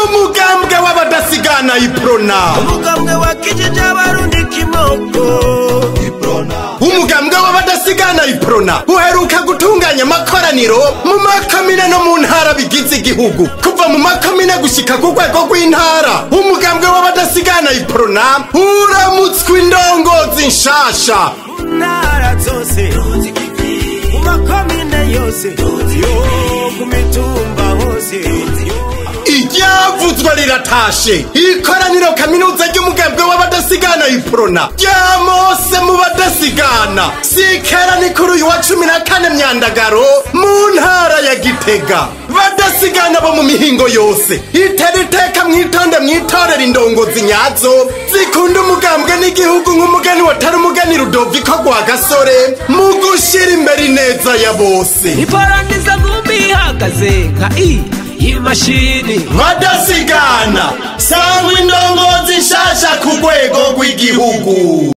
n'umugambwe w'abadasigana iprona umugambwe wakijije abarundi kimoko umugambwe w'abadasigana iprona uheruka gutunganya amakoraniro mu makomine no mu ntara bigize igihugu kuva mu makomine gushika ku rwego rw'intara umugambwe w'abadasigana iprona uramutswe indongozi nshasha mu ntara zose mu makomine yose yo ku mitumba hose iryavuzwe riratashe ikoraniro kaminuza ry'umugambwe w'abadasigana iprona ryamose mu badasigana sikera ni kuri uyu wa cumi na kane myandagaro mu ntara ya gitega badasigana bo mu mihingo yose itera iteka mwitonde mwitorera indongozi nyazo zikunda umugambwe n'igihugu nk'umugani watari umugani rudoviko rwa gasore mu gushira imbere ineza ya bose iparangiza ngumi ihagaze nka i y'imashini badasigana sangwa indongozi nshasha ku rwego rw'igihugu